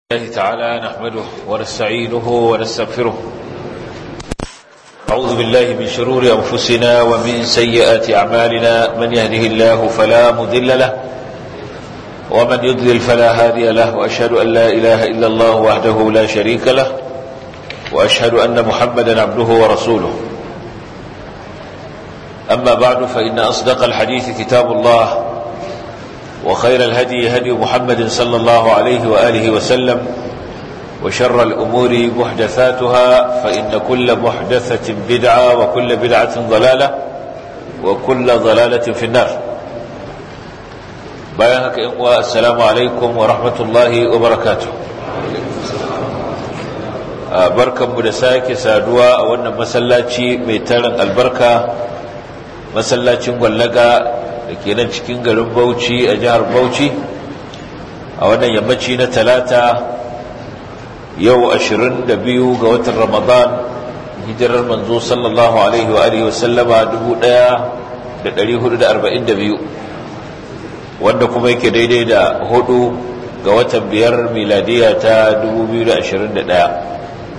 الله تعالى نحمده ونستعينه ونستغفره أعوذ بالله من شرور أنفسنا ومن سيئات أعمالنا من يهده الله فلا مذل له ومن يضلل فلا هادي له وأشهد أن لا إله إلا الله وحده لا شريك له وأشهد أن محمدا عبده ورسوله أما بعد فإن أصدق الحديث كتاب الله وخير الهدي هدي محمد صلى الله عليه وآله وسلم وشر الأمور محدثاتها فإن كل محدثة بدعة وكل بدعة ضلالة وكل ضلالة في النار بيانك إقوى السلام عليكم ورحمة الله وبركاته barkan mu da sake saduwa a wannan masallaci mai tarin albarka masallacin gwallaga da ke nan cikin garin bauchi a jihar bauchi a wannan yammaci na talata yau 22 ga watan ramadan hijirar manzo sallallahu alaihi wa alihi wasallama 1442 wanda kuma yake daidai da hudu ga watan biyar miladiya ta 2021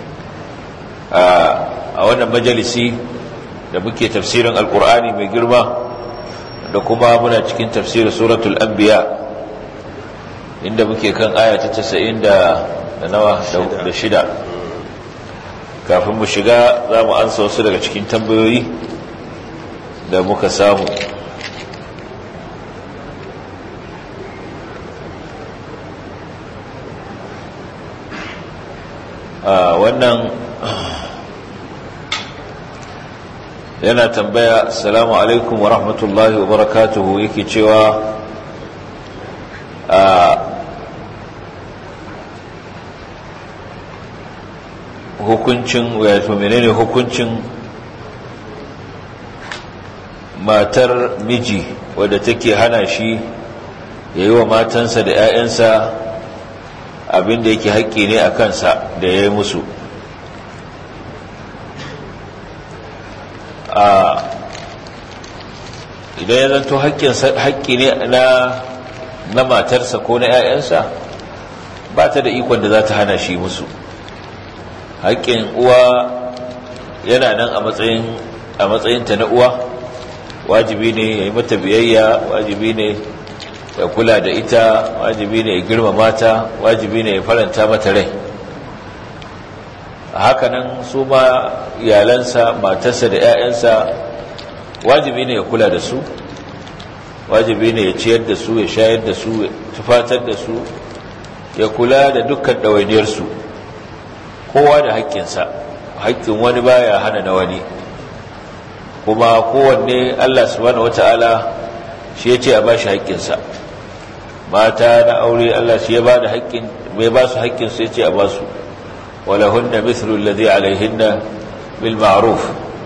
a wannan majalisi da muke tafsirin alkur'ani mai girma da kuma muna cikin tafsirin suratul anbiya inda muke kan aya ta 90 da nawa da shida kafin mu shiga za mu ansa wasu daga cikin tambayoyi da muka samu wannan yana tambaya assalamu alaikum wa rahmatullahi wa barakatuhu yake cewa a hukuncin wato menene hukuncin matar miji wadda take hana shi ya yi wa matansa da 'ya'yansa abinda yake haƙƙi ne a kansa da ya yi musu idan ya zanto haƙƙi ne na matarsa ko na 'ya'yansa ba ta da ikon da za ta hana shi musu haƙƙin uwa yana nan a matsayinta na uwa wajibi ne ya yi mata biyayya wajibi ne ya kula da ita wajibi ne ya girmama ta wajibi ne ya faranta mata rai hakanan su ma iyalansa matarsa da 'ya'yansa wajibi ne ya kula da su wajibi ne ya ciyar da su ya shayar da su ya tufatar da su ya kula da dukkan ɗawainiyarsu kowa da haƙƙinsa haƙƙin wani baya hana na wani kuma kowanne allah subhanahu wata'ala shi ya ce a ba shi haƙƙinsa mata na aure allah shi ya ba da haƙƙin mai ba su haƙƙinsu ya ce a ba su ولهن مثل الذي عليهن بالمعروف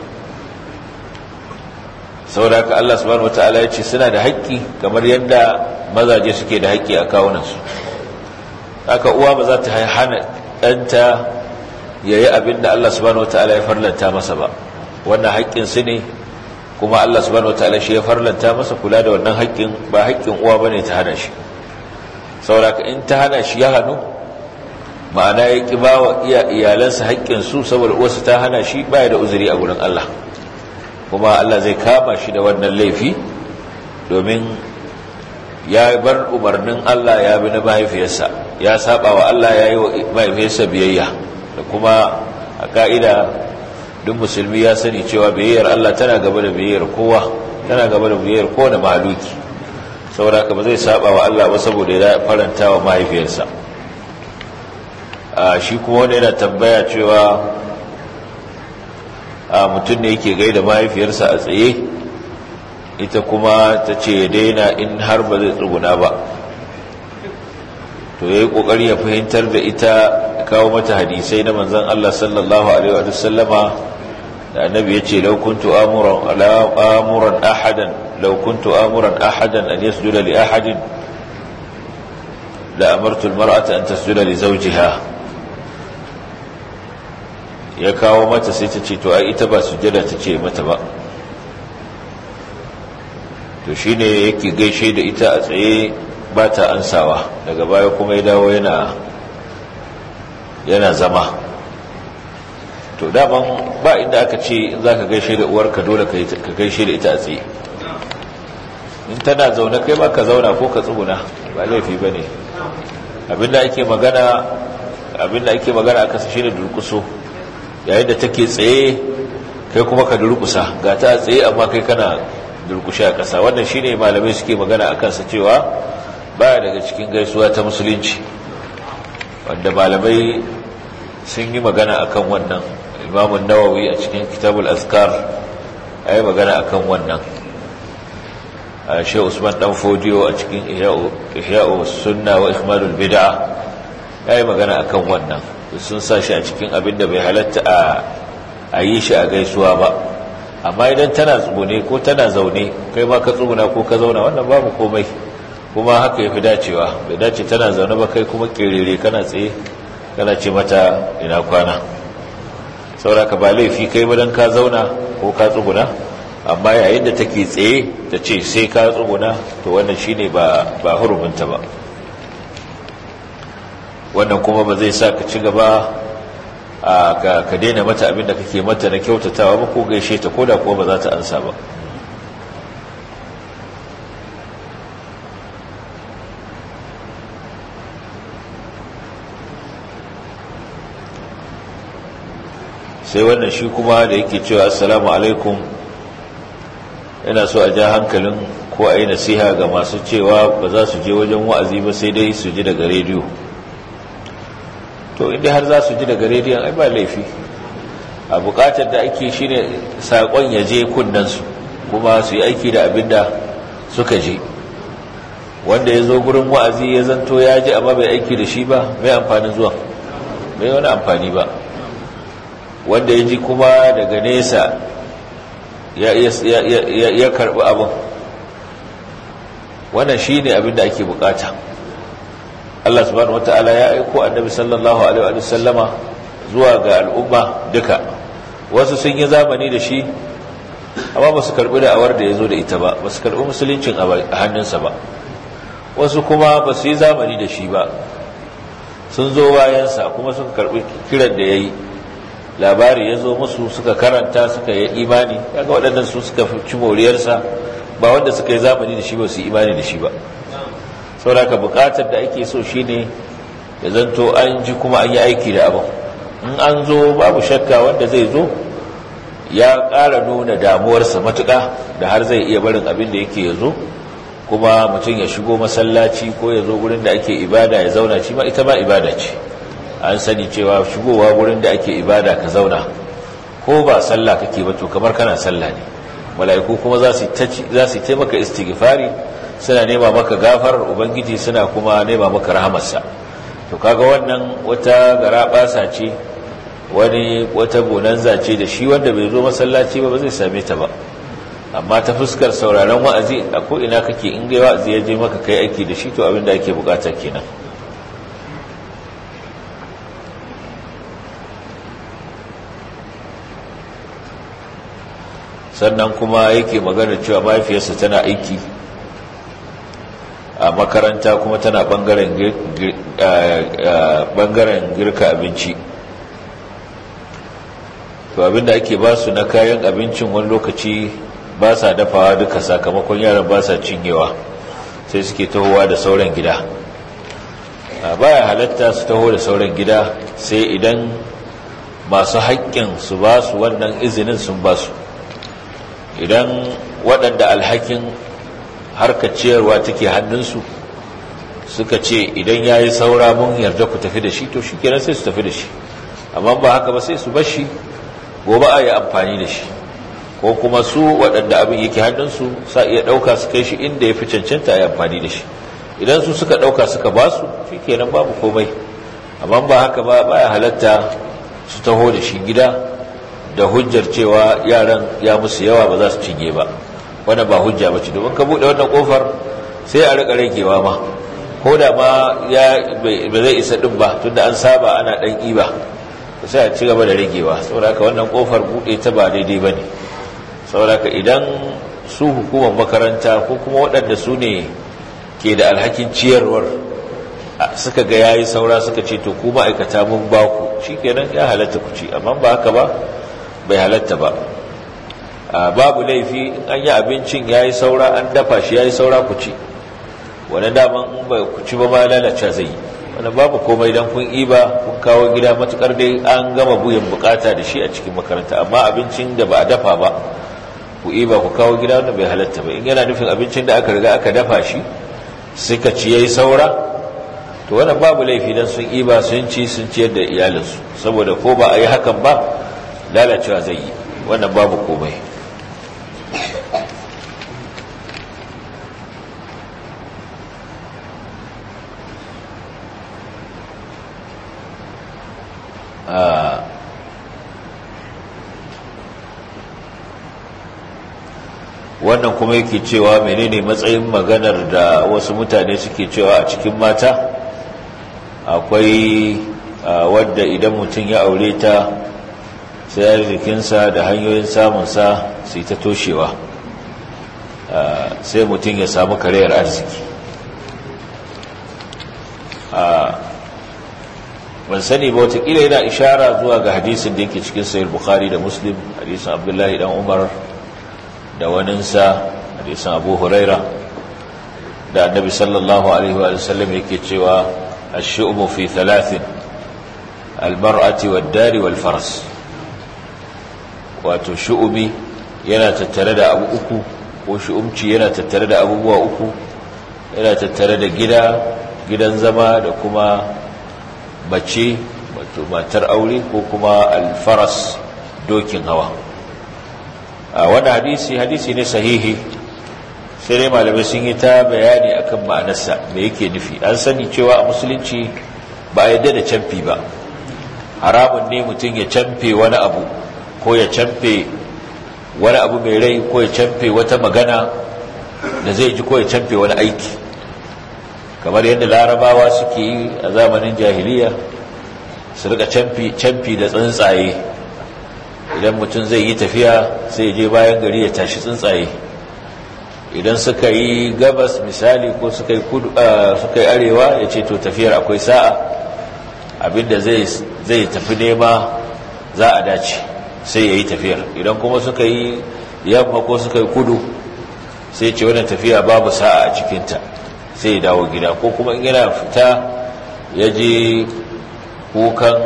saboda haka Allah subhanahu wataala ya ce suna da haƙƙi kamar yadda mazaje suke da haƙƙi a kawunansu haka uwa ba za ta hana ɗanta ya yi abin da Allah subhanahu wataala ya farlanta masa ba wannan haƙƙin su ne kuma Allah subhanahu wataala shi ya farlanta masa kula da wannan haƙƙin ba haƙƙin uwa bane ta hana shi saboda haka in ta hana shi ya hannu ma'ana ya ƙi ba wa iyalansa haƙƙinsu saboda wasu ta hana shi baya da uzuri a gurin Allah kuma Allah zai kama shi da wannan laifi domin ya bar umarnin Allah ya bi na mahaifiyarsa ya saba wa Allah ya yi wa mahaifiyarsa biyayya da kuma a ka'ida duk musulmi ya sani cewa biyayyar Allah tana gaba da biyayyar kowa tana gaba da biyayyar kowane mahaluki saboda haka ba zai saba wa Allah ba saboda ya faranta wa mahaifiyarsa shi kuma wanda yana tambaya cewa mutum ne yake gaida mahaifiyarsa a tsaye ita kuma ta ce ya daina in har ba zai tsuguna ba to ya yi ƙoƙari ya fahimtar da ita kawo mata hadisai na manzan Allah sallallahu Alaihi wasallama da annabi ya ce laukuntu amuran ahadan laukuntu amuran ahadan an yasjuda li ahadin la amartu almar'ata an tasjuda li zawjiha ya kawo mata sai ta ce to ai ita ba sujjada ta ce mata ba to shine yake gaishe da ita a tsaye ba ta ansawa daga baya kuma ya dawo yana yana zama to daman ba inda aka ce za ka gaishe da uwarka dole ka gaishe da ita a tsaye in tana zaune kai ma ka zauna ko ka tsuguna ba laifi ba ne abinda ake magana abinda ake magana a kasa shine durkuso yayin da take tsaye kai kuma ka durkusa ga ta tsaye amma kai kana durkushe a ƙasa wannan shine malamai suke magana a kansa cewa baya daga cikin gaisuwa ta musulunci wanda malamai sun yi magana akan wannan imamun nawawi a cikin kitabul azkar ya yi magana akan wannan shi usman dan fodiyo a cikin ihya'u sunna wa ikmalul bid'a ya yi magana akan wannan sun sa shi a cikin abin da bai halatta a yi shi a gaisuwa ba amma idan tana tsugune ko tana zaune kai ma ka tsuguna ko ka zauna wannan babu komai kuma haka ya fi dacewa bai dace tana zaune ba kai kuma kerere kana tsaye kana ce mata ina kwana sauraka ba laifi kai ba don ka zauna ko ka tsuguna amma yayin da take tsaye ta ce sai ka tsuguna to wannan shine ba ba huruminta ba wannan kuma ba zai sa ka ci gaba ka daina mata abin da kake mata na kyautatawa ba ko gaishe ta koda kuwa ba za ta ansa ba sai wannan shi kuma da yake cewa assalamu alaikum yana so a ja hankalin ko a yi nasiha ga masu cewa ba za su je wajen wa'azi ba sai dai su ji daga rediyo to inda har za su ji daga rediyon ai ba laifi a bukatar da ake shi ne saƙon ya je kunnansu kuma su yi aiki da abin da suka je wanda ya zo gurin wa'azi ya zanto ya ji amma bai aiki da shi ba mai amfanin zuwa mai wani amfani ba wanda ya ji kuma daga nesa ya karɓi abin wannan shi ne abin da ake bukata Allah subhanahu wata'ala ya aiko annabi sallallahu alaihi wa sallama zuwa ga al'umma duka wasu sun yi zamani da shi amma ba su karbi da awar da ya zo da ita ba ba su karbi musuluncin a hannunsa ba wasu kuma ba su yi zamani da shi ba sun zo bayansa kuma suka karbi kiran da ya yi labari ya zo musu suka karanta suka yi imani kaga waɗannan su suka ci moriyarsa ba wanda suka yi zamani da shi ba su yi imani da shi ba sauraka bukatar da ake so shine ya zanto an ji kuma an yi aiki da abin in an zo babu shakka wanda zai zo ya ƙara nuna damuwarsa matuƙa da har zai iya barin abin da yake ya zo kuma mutum ya shigo masallaci ko ya zo gurin da ake ibada ya zauna shi ma ita ma ibada ce an sani cewa shigowa gurin da ake ibada ka zauna ko ba sallah kake ba to kamar kana sallah ne mala'iku kuma za su taimaka istighfari suna nema maka gafarar ubangiji suna kuma nema maka rahamarsa to kaga wannan wata garabasa ce wani wata bonanza ce da shi wanda bai zo masallaci ba ba zai same ta ba amma ta fuskar sauraron wa'azi a ko ina kake in ga wa'azi ya je maka kai aiki da shi to abin da ake bukata kenan sannan kuma yake magana cewa mahaifiyarsa tana aiki a makaranta kuma tana bangaren girka abinci to abinda ake ba su na kayan abincin wani lokaci ba sa dafawa duka sakamakon yaran ba sa cinyewa sai suke tahowa da sauran gida baya halatta su taho da sauran gida sai idan masu haƙƙin su ba su wannan izinin sun ba su idan waɗanda alhakin harkar ciyarwa take hannunsu suka ce idan ya yi saura mun yarda ku tafi da shi to shi kenan sai su tafi da shi amma ba haka ba sai su bar shi gobe a yi amfani da shi ko kuma su waɗanda abin yake hannunsu sa iya ɗauka su kai shi inda ya fi cancanta a yi amfani da shi idan su suka ɗauka suka ba su shi kenan babu komai amma ba haka ba baya halatta su taho da shi gida da hujjar cewa yaran ya musu yawa ba za su cinye ba wanda ba hujja ba ce domin ka buɗe wannan ƙofar sai a riƙa ragewa ma ko da ma ya ba zai isa ɗin ba tunda an saba ana ɗan ƙiba sai a ci gaba da ragewa saboda haka wannan ƙofar buɗe ta ba daidai ba ne saboda haka idan su hukumar makaranta ko kuma waɗanda su ne ke da alhakin ciyarwar suka ga yayi saura suka ce to ku ma'aikata mun ba ku shikenan ya halatta ku ci amma ba haka ba bai halatta ba babu laifi an yi abincin yayi saura an dafa shi yayi saura ku ci wani daman in ba ku ci ba ma lalace zai yi wani babu komai don kun iba kun kawo gida matukar dai an gama buyan bukata da shi a cikin makaranta amma abincin da ba a dafa ba ku iba ku kawo gida wanda bai halatta ba in yana nufin abincin da aka riga aka dafa shi suka ci yayi saura to wannan babu laifi dan sun iba sun ci sun ciyar da iyalinsu saboda ko ba a yi hakan ba lalacewa zai yi wannan babu komai wannan kuma yake cewa menene matsayin maganar da wasu mutane suke cewa a cikin mata akwai wadda idan mutum ya aure ta sai jikinsa da hanyoyin samunsa sai ta toshewa sai mutum ya samu karayar arziki ban sani ba watakila yana ishara zuwa ga hadisin da yake cikin sayar bukhari da muslim hadisin abdullahi dan umar da waninsa hadisin abu huraira da annabi sallallahu alaihi wa sallam yake cewa ash-shu'mu fi thalathin al-mar'ati wad-dari wal-faras wato shu'umi yana tattare da abu uku ko shu'umci yana tattare da abubuwa uku yana tattare da gida gidan zama da kuma mace wato matar aure ko kuma alfaras dokin hawa a wani hadisi hadisi ne sahihi sai dai malamai sun yi ta bayani akan ma'anarsa me yake nufi an sani cewa a musulunci ba a yadda da camfi ba haramun ne mutum ya camfe wani abu ko ya camfe wani abu mai rai ko ya camfe wata magana da zai ji ko ya camfe wani aiki kamar yadda larabawa suke yi a zamanin jahiliya su rika camfi da tsuntsaye idan mutum zai yi tafiya sai je bayan gari ya tashi tsuntsaye idan suka yi gabas misali ko suka yi arewa ya ce to tafiyar akwai sa'a abinda zai tafi nema za a dace sai ya yi tafiyar idan kuma suka yi yamma ko suka yi kudu sai ce wannan tafiya babu sa'a a cikinta sai ya dawo gida ko kuma in yana fita ya je kukan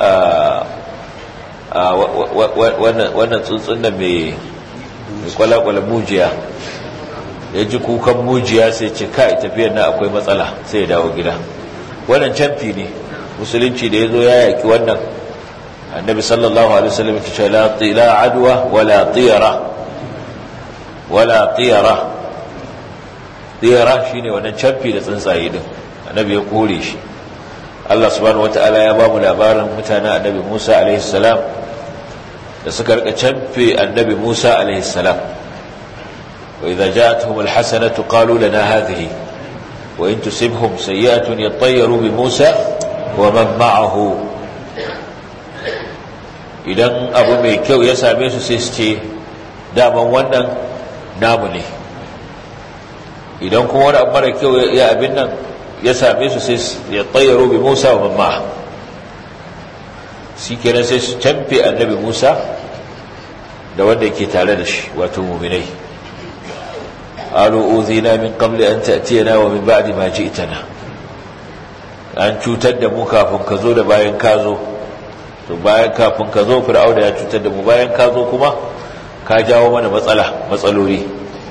wannan tsuntsun da mai kwalakwala mujiya ya ji kukan mujiya sai ce kai tafiyar na akwai matsala sai ya dawo gida wannan canfi ne musulunci da ya zo ya yaki wannan annabi sallallahu alaihi wasallam ya ce la adwa wala tiyara wala tiyara tsira shi ne wannan camfi da tsuntsaye din annabi ya kore shi Allah subhanahu wata'ala ya ba mu labarin mutanen annabi Musa alaihi salam da suka rika camfe annabi Musa alaihi salam wa idza ja'atuhum alhasanatu qalu lana hadhihi wa in tusibhum sayyi'atun yattayyaru bi Musa wa man ma'ahu idan abu mai kyau ya same su sai su ce daman wannan namu ne idan kuma wani abu mara kyau ya abin nan ya same su sai ya tsayyaro bi musa wa mamma shi kenan sai su camfe annabi musa da wanda ke tare da shi wato muminai alu uzina min qabli an ta'tiyana wa min ba'di ma ji'tana an cutar da mu kafin ka zo da bayan ka zo to bayan kafin ka zo fir'auna ya cutar da mu bayan ka zo kuma ka jawo mana matsala matsaloli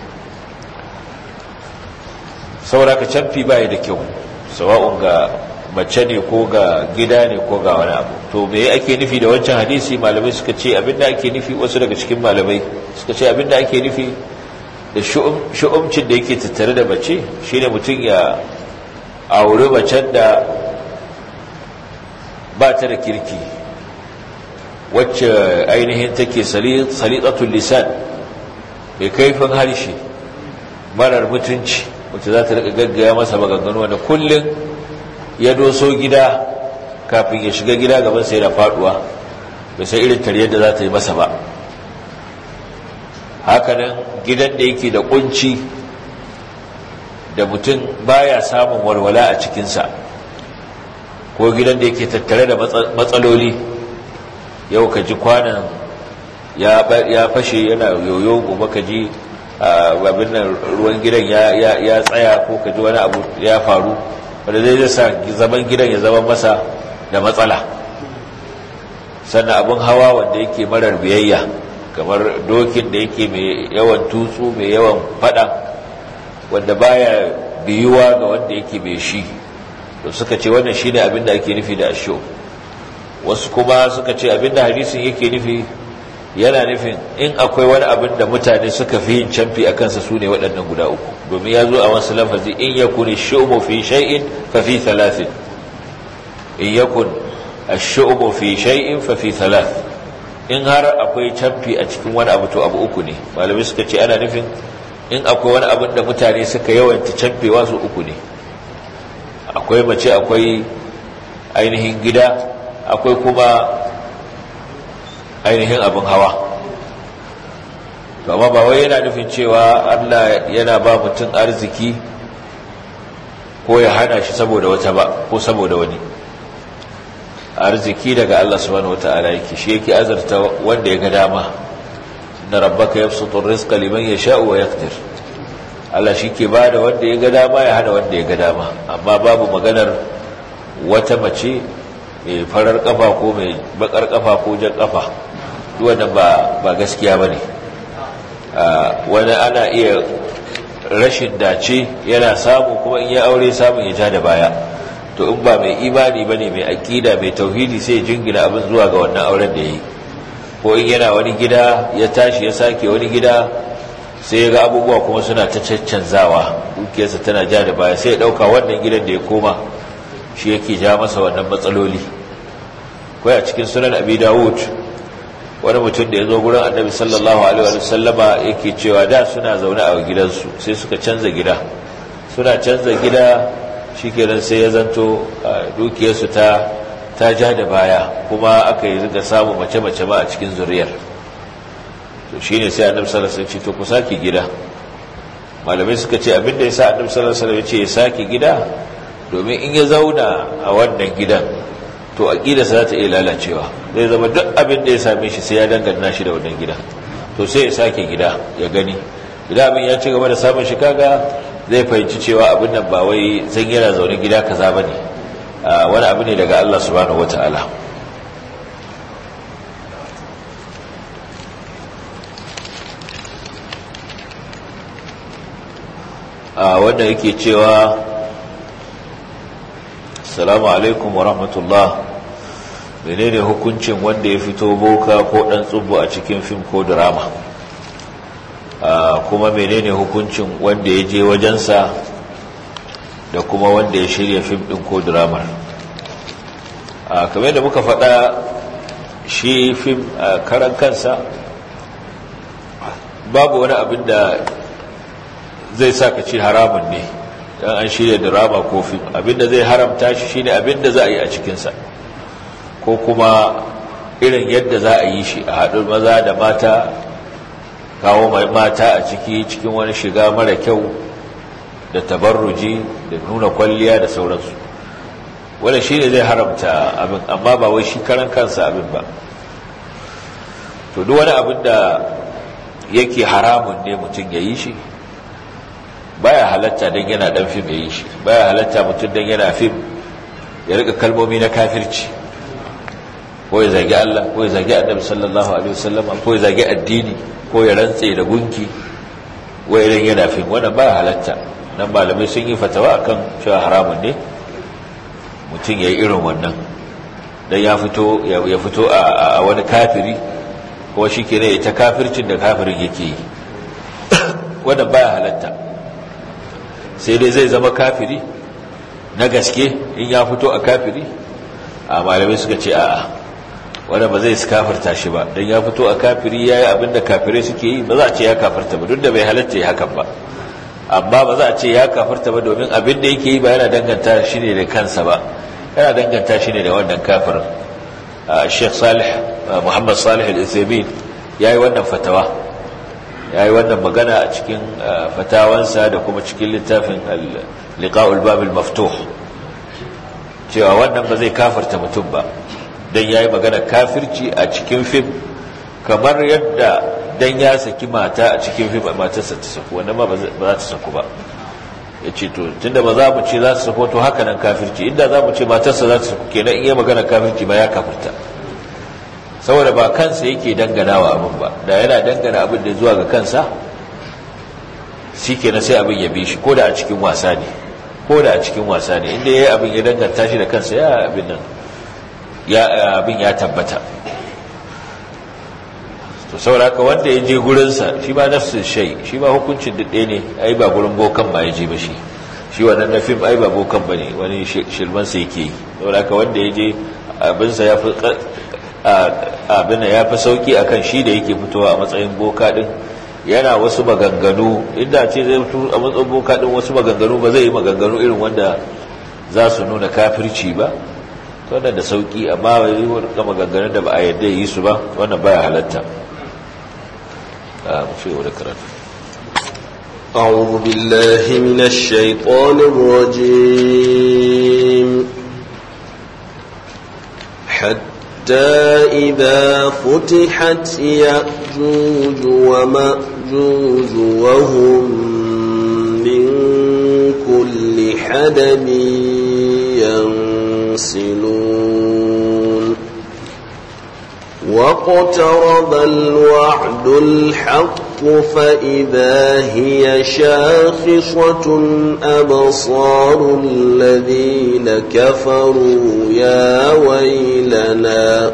saboda ka canfi baya da kyau sawa'un ga mace ne ko ga gida ne ko ga wani abu to me ake nufi da wancan hadisi malamai suka ce abinda ake nufi wasu daga cikin malamai suka ce abinda ake nufi da shu'umcin da yake tattare da mace shine mutum ya auri macen da ba ta da kirki wacce ainihin take salitatul lisan mai kaifin harshe marar mutunci wacce za ta rika gaggaya masa maganganu wanda kullum ya doso gida kafin ya shiga gida gaban sai da faduwa bai sai irin tariyar da za ta yi masa ba hakanan gidan da yake da kunci da mutum baya samun walwala a cikinsa ko gidan da yake tattare da matsaloli yau ka ji kwanan ya fashe yana yoyo gobe ka ji abin nan ruwan gidan ya tsaya ko ka ji wani abu ya faru wanda zai sa zaman gidan ya zama masa da matsala sannan abin hawa wanda yake marar biyayya kamar dokin da yake mai yawan tutsu mai yawan fada wanda baya biyuwa ga wanda yake mai shi to suka ce wannan shine abin da ake nufi da asho wasu kuma suka ce abin da hadisin yake nufi yana nufin in akwai wani abin da mutane suka fi yin camfi a kansa su ne waɗannan guda uku domin ya zo a wasu lafazi in yakun shu'umu fi shay'in fa fi thalathin in yakun ash-shu'umu fi shay'in fa fi thalath in har akwai camfi a cikin wani abu to abu uku ne malamai suka ce ana nufin in akwai wani abin da mutane suka yawanta camfewa su uku ne akwai mace akwai ainihin gida akwai kuma ainihin abin hawa amma ba wai yana nufin cewa Allah yana ba mutum arziki ko ya hana shi saboda wata ba ko saboda wani arziki daga Allah subhanahu wataala yake shi yake azarta wanda ya ga dama inna rabbaka yabsutu rizqa liman yasha'u wa yaqdir Allah shi ke bada wanda ya ga dama ya hana wanda ya ga dama amma babu maganar wata mace mai farar kafa ko mai bakar kafa ko jan kafa wannan ba ba gaskiya bane wani ana iya rashin dace yana samu kuma in ya aure samun ya ja da baya to in ba mai imani bane mai akida mai tauhidi sai ya jingina abin zuwa ga wannan auren da yayi ko in yana wani gida ya tashi ya sake wani gida sai ya ga abubuwa kuma suna ta caccanzawa dukiyarsa tana ja da baya sai ya dauka wannan gidan da ya koma shi yake ja masa wannan matsaloli kai a cikin sunan abi dawud wani mutum da ya zo gurin annabi sallallahu alaihi wa sallama yake cewa da suna zaune a gidansu sai suka canza gida suna canza gida shikenan sai ya zanto dukiyarsu ta ta ja da baya kuma aka yi riga samun mace-mace ma a cikin zuriyar to shine sai annabi sallallahu alaihi wasallam ce to ku saki gida malamai suka ce abinda yasa annabi sallallahu alaihi wasallam ya ce ya saki gida domin in ya zauna a wannan gidan to aqidarsa za ta iya lalacewa zai zama duk abin da ya same shi sai ya dangana shi da wannan gida to sai ya sake gida ya gani idan abin ya ci gaba da samun shi kaga zai fahimci cewa abin nan ba wai zan yana zaune gida kaza bane wani abu ne daga Allah subhanahu wataala a wanda yake cewa assalamu alaikum wa rahmatullah menene hukuncin wanda ya fito boka ko dan tsubu a cikin fim ko drama kuma menene hukuncin wanda ya je wajensa da kuma wanda ya shirya fim din ko drama kamar da muka faɗa shi fim a karan kansa babu wani abin da zai sa ka ce haramun ne dan an shirya drama ko fim abinda zai haramta shi shine abinda za a yi a cikinsa ko kuma irin yadda za a yi shi a haɗin maza da mata kawo mai mata a ciki cikin wani shiga mara kyau da tabarruji da nuna kwalliya da sauransu wanda shi ne zai haramta abin amma ba wai shi karan kansa abin ba to duk wani abin da yake haramun ne mutum ya yi shi baya halatta don yana dan fim ya yi shi baya halatta mutum don yana fim ya rika kalmomi na kafirci ko ya zagi Allah ko ya zagi annabi sallallahu alaihi wasallam ko ya zagi addini ko ya rantse da gunki wai idan yana fim wannan baya halatta nan malamai sun yi fatawa akan cewa haramun ne mutum ya yi irin wannan dan ya fito ya fito a wani kafiri ko shi ke ne ta kafircin da kafirin yake yi wannan baya halatta sai dai zai zama kafiri na gaske in ya fito a kafiri a malamai suka ce a'a wanda ba zai kafirta shi ba don ya fito a kafiri ya yi abinda kafirai suke yi ba za a ce ya kafirta ba duk da bai halatta ya hakan ba amma ba za a ce ya kafirta ba domin abinda yake yi ba yana danganta shi ne da kansa ba yana danganta shi ne da wannan kafirin sheikh salih muhammad salih al-ithamin ya yi wannan fatawa ya yi wannan magana a cikin fatawansa da kuma cikin littafin liqa'ul babil maftuh cewa wannan ba zai kafarta mutum ba don ya yi magana kafirci a cikin fim kamar yadda don ya saki mata a cikin fim a matarsa ta saku wannan ba za ta saku ba ya ce to tunda ba za mu ce za ta saku to haka nan kafirci inda za mu ce matarsa za ta saku kenan in yi magana kafirci ba ya kafirta saboda ba kansa yake danganawa abin ba da yana dangana abin da zuwa ga kansa shi kenan sai abin ya bi shi ko da a cikin wasa ne ko da a cikin wasa ne inda ya yi abin ya danganta shi da kansa ya abin nan ya abin ya tabbata to sauraka wanda ya je gurinsa shi ba nafsin shai shi ba hukuncin daɗe ne ai ba gurin bokan ba ya je ba shi shi wannan na fim ai ba bokan ba ne wani shilmansa yake yi sauraka wanda ya je abinsa ya fi abin ya fi sauki akan shi da yake fitowa a matsayin boka din yana wasu maganganu inda ce zai fito a matsayin boka din wasu maganganu ba zai yi maganganu irin wanda za su nuna kafirci ba wannan da sauki amma yi wani maganganun da ba a yadda yi su ba wannan baya halatta a mafi wadda karatu أعوذ بالله من الشيطان الرجيم حتى إذا فتحت يأجوج ومأجوج وهم من كل حدب ينسلون واقترب الوعد الحق فإذا هي شاخصة أبصار الذين كفروا يا ويلنا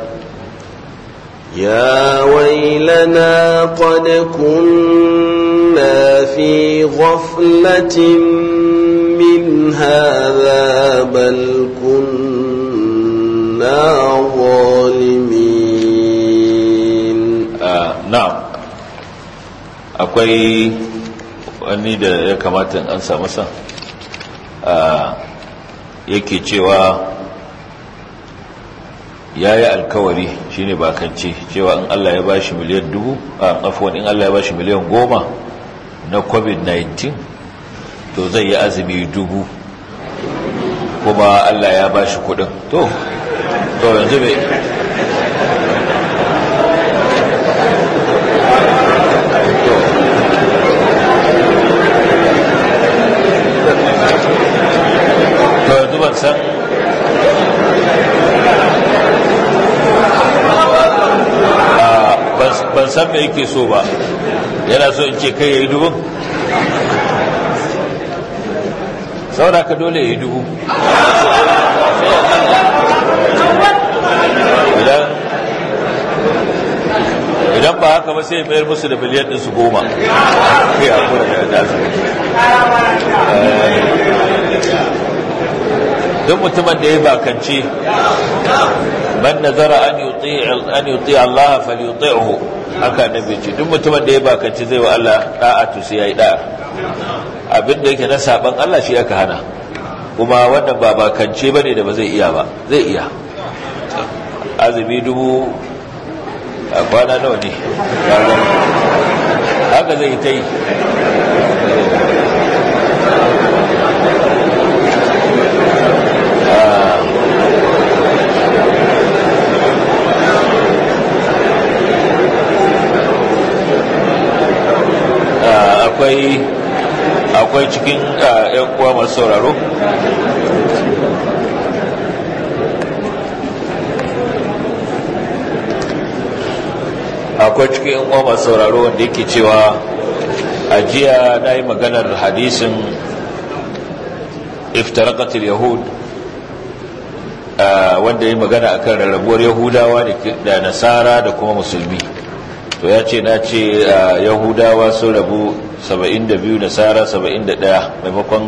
يا ويلنا قد كنا في غفلة من هذا بل كنا ظالمين آه نعم akwai wani da ya kamata an sa masa yake cewa ya yi alkawari shine bakance cewa in Allah ya bashi miliyan dubu a afuwan in Allah ya bashi miliyan goma na covid-19 to zai yi azumi dubu kuma Allah ya bashi kudin to to yanzu bai to yanzu ban san ban san me yake so ba yana so in ce kai ya yi dubun saboda ka dole ya yi dubu idan ba haka ba sai mayar musu da miliyan ɗinsu goma kai a kura da dasu duk mutumin da ya bakance man nazara an yuti an yuti Allah falyuti'hu haka nabi ce duk mutumin da ya bakance zai wa Allah da'a to sai yayi da'a abin da yake na saban Allah shi aka hana kuma wannan ba bakance bane da ba zai iya ba zai iya azumi dubu a kwana nawa ne haka zai ta yi akwai akwai cikin yan uwa masu sauraro akwai cikin yan uwa masu sauraro wanda yake cewa a jiya na yi maganar hadisin iftarakatul yahud wanda yi magana akan rarrabuwar yahudawa da nasara da kuma musulmi to ya ce na ce yahudawa sun rabu 72 nasara 71 maimakon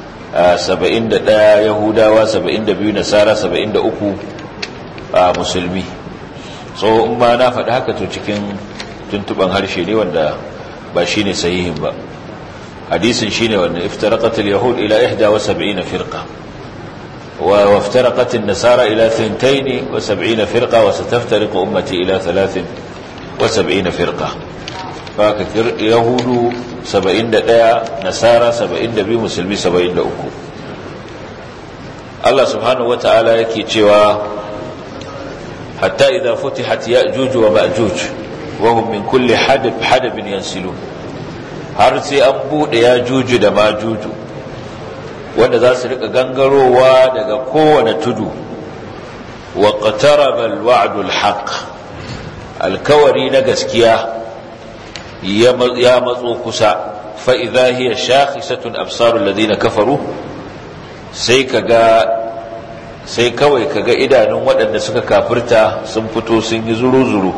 71 yahudawa 72 nasara 73 musulmi so in ma na faɗi haka to cikin tuntuban harshe ne wanda ba shi ne sahihin ba hadisin shi ne wanda iftaraqatul yahud ila 71 firqa wa iftaraqatin nasara ila 72 firqa wa sataftariqu ummati ila 73 firqa faka yahudu 71 nasara 72 musulmi 73 Allah subhanahu wata'ala yake cewa hatta idza futihat ya'juj wa ma'juj wa hum min kulli hadab hadabin yansilun har sai an bude ya'juj da ma'juj wanda za su rika gangarowa daga kowane tudu wa qataraba al-wa'du al-haq alkawari na gaskiya ya matso kusa fa idza hiya shakhisatun absarul ladina kafaru sai kaga sai kawai kaga idanun waɗanda suka kafirta sun fito sun yi zuru-zuru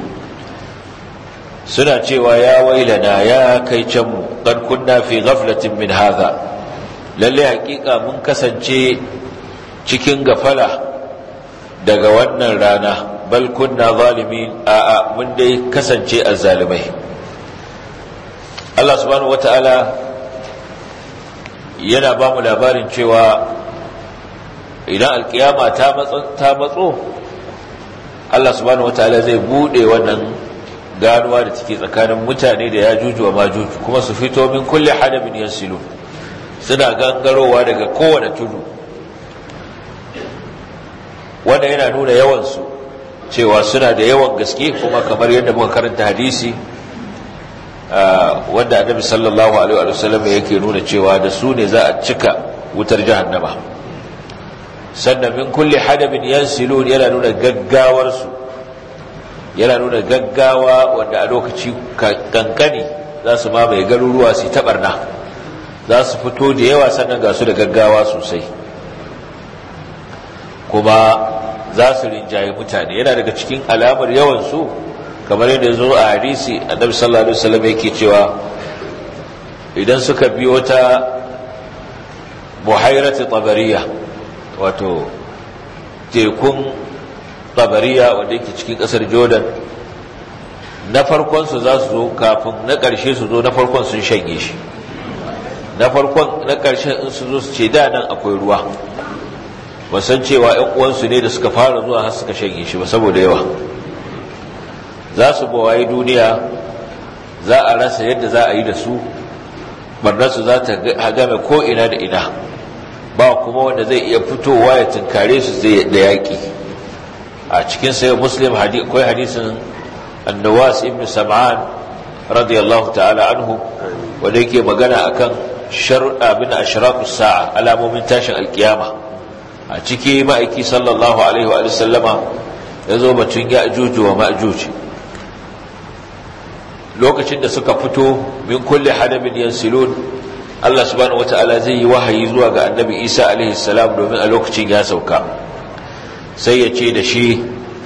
suna cewa ya wailana ya kai can mu qad kunna fi ghaflatin min hadha lalle hakika mun kasance cikin gafala daga wannan rana bal kunna zalimin a a mun dai kasance azzalimai Allah subhanahu wataala yana ba mu labarin cewa idan alkiyama ta matso Allah subhanahu wataala zai bude wannan ganuwa da take tsakanin mutane da ya juju wa majuju kuma su fito min kulle hadabin yansilu suna gangarowa daga kowane tudu wanda yana nuna yawansu cewa suna da yawan gaske kuma kamar yadda muka karanta hadisi wanda annabi sallallahu alaihi wa sallam yake nuna cewa da su ne za a cika wutar jahannama sannan min kulli hadabin yansilun yana nuna gaggawar su yana nuna gaggawa wanda a lokaci kankani za su mamaye garuruwa su tabarna za su fito da yawa sannan ga su da gaggawa sosai kuma za su rinjaye mutane yana daga cikin alamar yawan su kamar yadda zo a hadisi annabi sallallahu alaihi wasallam yake cewa idan suka biyo ta buhairati tabariya wato tekun tabariya wanda yake cikin kasar jordan na farkon su za su zo kafin na ƙarshe su zo na farkon sun shanye shi na farkon na ƙarshen in su zo su ce da nan akwai ruwa wasan cewa 'yan uwansu ne da suka fara zuwa har suka shanye shi ba saboda yawa za su bawaye duniya za a rasa yadda za a yi da su barnarsu za ta game ko ina da ina ba kuma wanda zai iya fitowa ya tunkare su da yaƙi a cikin sayo muslim akwai hadisin annawas ibn sam'an radiyallahu ta'ala anhu wanda yake magana akan shar'a bin ashraqus sa'a alamomin tashin alkiyama a ciki ma'aiki sallallahu alaihi wa sallama ya zo batun ya ajuju wa ma'ajuji lokacin da suka fito min kulle hadabin yansilun Allah subhanahu wata'ala zai yi wahayi zuwa ga annabi Isa alaihi salam domin a lokacin ya sauka sai ya ce da shi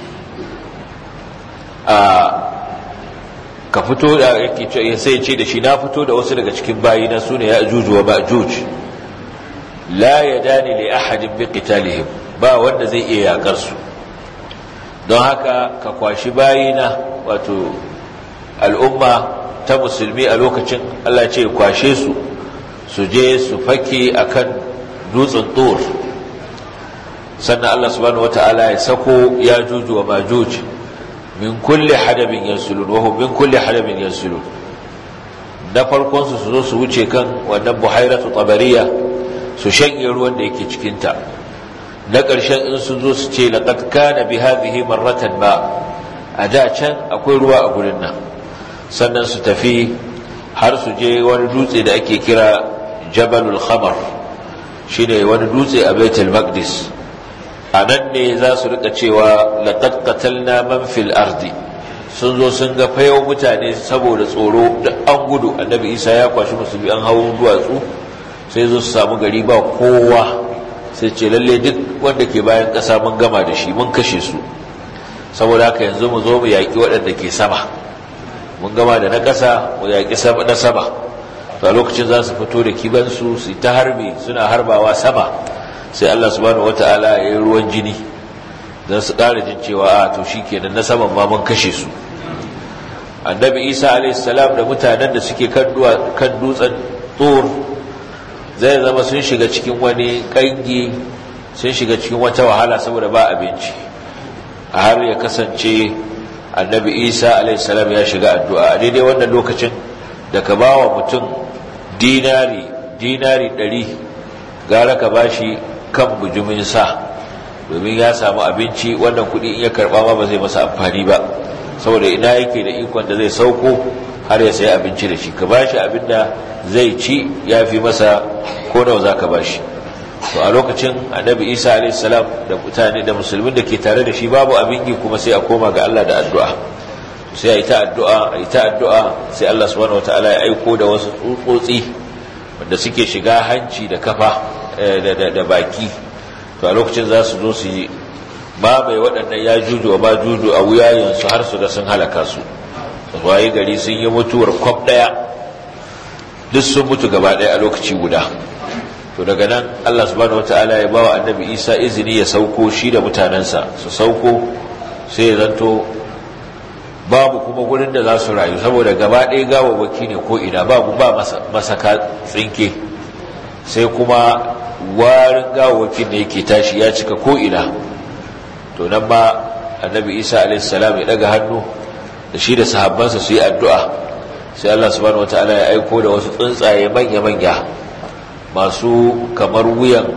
a ka fito da yake ce sai ya ce da shi na fito da wasu daga cikin bayina sune ya ajuju wa ma'juj la yadani li ahadin bi qitalihim ba wanda zai iya yakar su don haka ka kwashi bayina wato al'umma ta musulmi a lokacin Allah ce kwashe su su je su fake akan dutsen tur sannan Allah subhanahu wata'ala ya sako ya juju wa majuj min kulli hadabin yansulun wa min kulli hadabin yansulun na farkon su su zo su wuce kan wannan buhairatu tabariya su shanye ruwan da yake cikinta na ƙarshen in sun zo su ce laqad kana bi hadhihi marratan ba a da can akwai ruwa a gurin nan sannan su tafi har su je wani dutse da ake kira jabalul khamar shine wani dutse a baitul maqdis a nan ne za su rika cewa laqad qatalna man fil ardi sun zo sun ga fayo mutane saboda tsoro da an gudu annabi isa ya kwashi musulmi an hawo duwatsu sai zo su samu gari ba kowa sai ce lalle duk wanda ke bayan ƙasa mun gama da shi mun kashe su saboda haka yanzu mu zo mu yaƙi waɗanda ke sama mun gama da na ƙasa mu yaƙi na sama to a lokacin za su fito da kibansu su ta harbi suna harbawa sama sai Allah subhanahu wata'ala ya yi ruwan jini don su ƙara jin cewa a to shi kenan na saman ma mun kashe su annabi isa alaihissalam da mutanen da suke kan dutsen tsor zai zama sun shiga cikin wani ƙangi sun shiga cikin wata wahala saboda ba abinci a har ya kasance annabi isa alaihissalam ya shiga addu'a a daidai wannan lokacin da ka ba wa mutum dinari dinari ɗari gara ka ba shi kan bujumin sa domin ya samu abinci wannan kudi in ya karba ma ba zai masa amfani ba saboda ina yake da ikon da zai sauko har ya sayi abinci da shi ka bashi abin da zai ci ya fi masa ko nawa za ka bashi to a lokacin annabi isa alaihissalam da mutane da musulmin da ke tare da shi babu abin yi kuma sai a koma ga allah da addu'a sai a yi ta addu'a a yi ta addu'a sai allah subhanahu wataala ya aiko da wasu tsutsotsi wanda suke shiga hanci da kafa da baki to a lokacin za su zo su yi mamaye waɗannan ya juju wa ma juju a wuyayensu har su ga sun halaka su waye gari sun yi mutuwar kwab ɗaya duk sun mutu gaba ɗaya a lokaci guda to daga nan allah subhanahu wataala ya bawa annabi isa izini ya sauko shi da mutanensa su sauko sai ya zanto babu kuma gurin da za su rayu saboda gaba ɗaya gawawaki ne ko ina babu ba masaka tsinke sai kuma warin gawawakin da yake tashi ya cika ko ina to nan ma annabi isa alaihissalam ya daga hannu da shi da sahabbansa su yi addu'a sai allah subhanahu wataala ya aiko da wasu tsuntsaye manya-manya masu kamar wuyan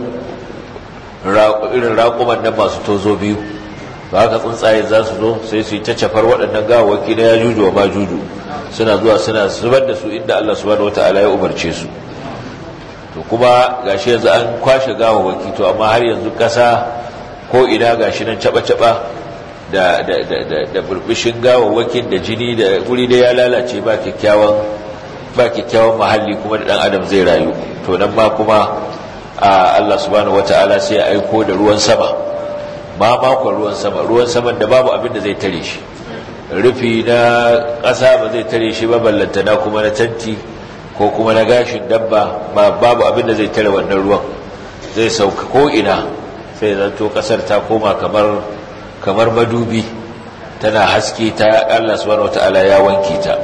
irin raƙuman nan masu tozo biyu ba haka tsuntsaye za su zo sai su yi ta cafar waɗannan gawawaki na ya juju wa ma juju suna zuwa suna zubar da su inda Allah subhanahu wata'ala ya umarce su to kuma gashi yanzu an kwashe gawawaki to amma har yanzu ƙasa ko ina gashi nan caɓa-caɓa da da da da burbushin gawawwakin da jini da guri da ya lalace ba kyakkyawan ba kyakkyawan mahalli kuma da dan adam zai rayu to nan ma kuma Allah subhanahu wata'ala sai ya aiko da ruwan sama ma makon ruwan sama ruwan saman da babu abin da zai tare shi rufi na ƙasa ba zai tare shi ba ballantana kuma na tanti ko kuma na gashin dabba ba babu abin da zai tare wannan ruwan zai sauka ko ina sai zanto ƙasar ta koma kamar kamar madubi tana haske ta Allah subhanahu wataala ya wanke ta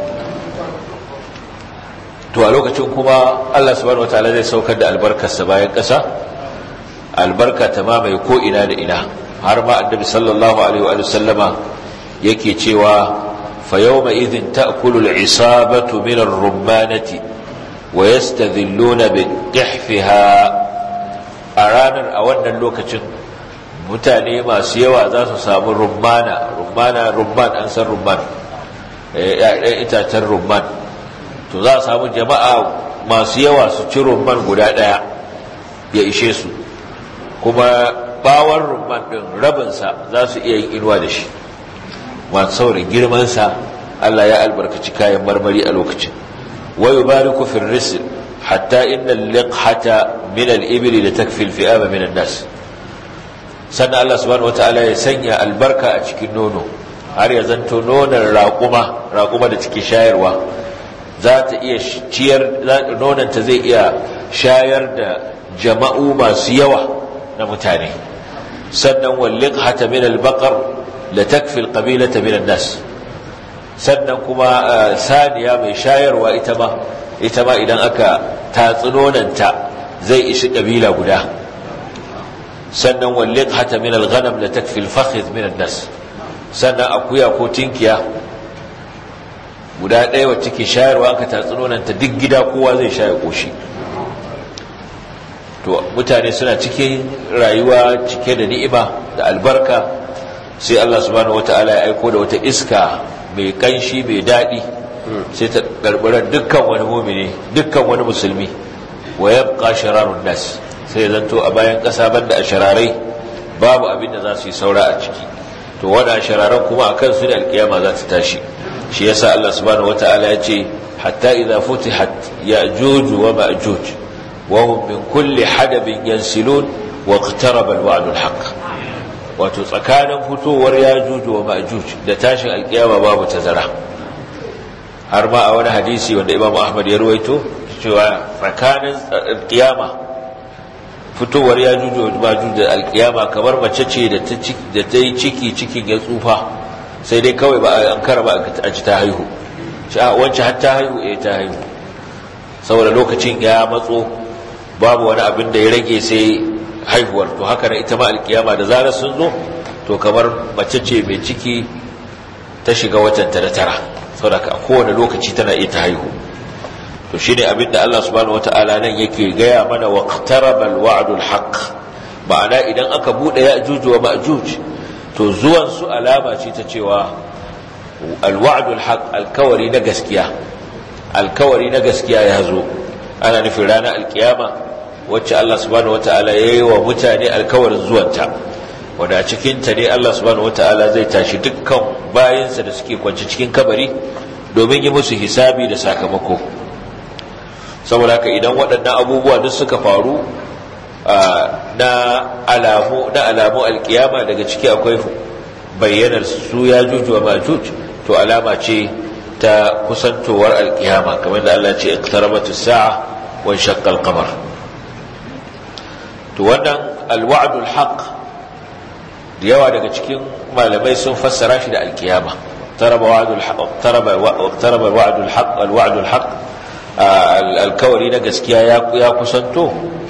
to a lokacin kuma Allah subhanahu wataala zai saukar da albarkarsa bayan ƙasa albarka ta mamaye ko ina da ina har ma annabi sallallahu alaihi wa sallama yake cewa fa yawma idhin ta'kulu al-isabatu min ar-rummanati wa yastadhilluna bi qihfiha a ranar a wannan lokacin mutane masu yawa za su samu rummana rummana rumman an san rumman ɗan itacen rumman to za a samu jama'a masu yawa su ci rumman guda ɗaya ya ishe su kuma bawon rumman ɗin rabinsa za su iya yin inuwa da shi masu saurin girmansa Allah ya albarkaci kayan marmari a lokacin wayo bariku fil risil hatta inna liqhata min al-ibli la takfi al-fi'ama min an-nas sannan Allah subhanahu wataala ya sanya albarka a cikin nono har ya zanto nonon raƙuma raƙuma da take shayarwa za ta iya ciyar nononta zai iya shayar da jama'u masu yawa na mutane sannan wallin hata min albaqar la takfi alqabilata min nas sannan kuma saniya mai shayarwa ita ma ita ma idan aka tatsi nononta zai ishi kabila guda sannan wallin hata min alghanam la takfi alfakhidh min nas sannan akuya ko tinkiya guda ɗaya wacce ke shayarwa aka tatsi nononta duk gida kowa zai sha ya koshi to mutane suna cikin rayuwa cike da ni'ima da albarka sai Allah subhanahu wata'ala ya aiko da wata iska mai kanshi mai daɗi sai ta garbarar dukkan wani mumini dukkan wani musulmi wa yabqa shararun nas sai ya zanto a bayan ƙasa banda a shararai babu abin da za su yi saura a ciki to wani shararan kuma akan su da alkiyama za ta tashi shi yasa Allah subhanahu wata'ala ya ce hatta idza futihat ya'juj wa ma'juj وهم من كل حدب ينسلون واقترب الوعد الحق wato tsakanin fitowar yajuju wa ma'juj da tashin alkiyama babu tazara har ma a wani hadisi wanda Imam Ahmad ya ruwaito cewa tsakanin alkiyama fitowar yajuju wa ma'juj da alkiyama kamar mace ce da ta da ta yi ciki cikin ya tsufa sai dai kawai ba an kara ba a ci ta haihu shi a wancan har ta haihu eh ta haihu saboda lokacin ya matso babu wani abin da ya rage sai haihuwar to haka na ita ma alkiyama da zarar sun zo to kamar mace ce mai ciki ta shiga watan ta da tara saboda a kowane lokaci tana iya ta haihu to shine abin da Allah subhanahu wataala nan yake gaya mana waqtaraba alwa'du alhaq ma'ana idan aka bude ya ajuju wa ma'juj to zuwan su alama ce ta cewa alwa'dul haq alkawari na gaskiya alkawari na gaskiya ya zo ana nufin ranar alkiyama wacce Allah subhanahu wata'ala ya yi wa mutane alkawarin zuwanta wadda cikinta ne Allah subhanahu wata'ala zai tashi dukkan bayansa da suke kwanci cikin kabari domin yi musu hisabi da sakamako saboda haka idan waɗannan abubuwa duk suka faru na alamu na alamu alkiyama daga ciki akwai bayyanar su ya juju wa majuj to alama ce ta kusantowar alkiyama kamar da Allah ce iqtarabatu sa'a wa shaqqa al-qamar to wannan alwa'dul haqq da yawa daga cikin malamai sun fassara shi da alkiyama taraba wa'dul haqq taraba taraba wa'dul haqq alwa'dul haqq alkawari na gaskiya ya kusanto